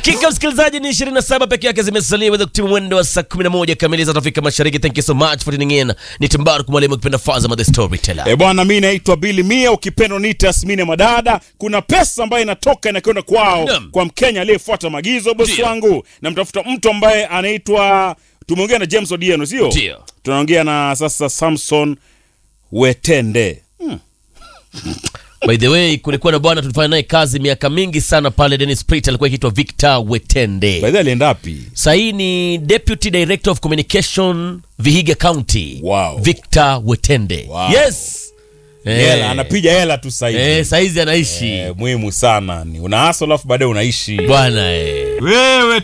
Dakika msikilizaji ni 27 peke yake zimesalia weza kutimu mwendo wa saa 11 kamili za Afrika Mashariki. Thank you so much for tuning in. Ni Timbaru kumwalimu ukipenda Fazama the storyteller. E bwana, mi naitwa Bili Mia, ukipenda niite Asmini Madada. Kuna pesa ambayo inatoka inakwenda kwao Naam. kwa Mkenya aliyefuata maagizo, bosi Ndio. wangu. Namtafuta mtu ambaye anaitwa, tumeongea na James Odieno, sio? Ndio. Tunaongea na sasa Samson Wetende. By the way, kulikuwa na bwana tulifanya naye kazi miaka mingi sana pale Dennis Prit, alikuwa akiitwa Victor Wetende. Baidhi alienda wapi? Sahii ni Deputy Director of Communication Vihiga County. Wow. Victor Wetende. Wow. Yes. Eh. Hela, anapiga hela tu sasa hivi. Eh, saizi anaishi Eh, muhimu sana ni una hustle alafu baadaye unaishi. bwana eh. wewe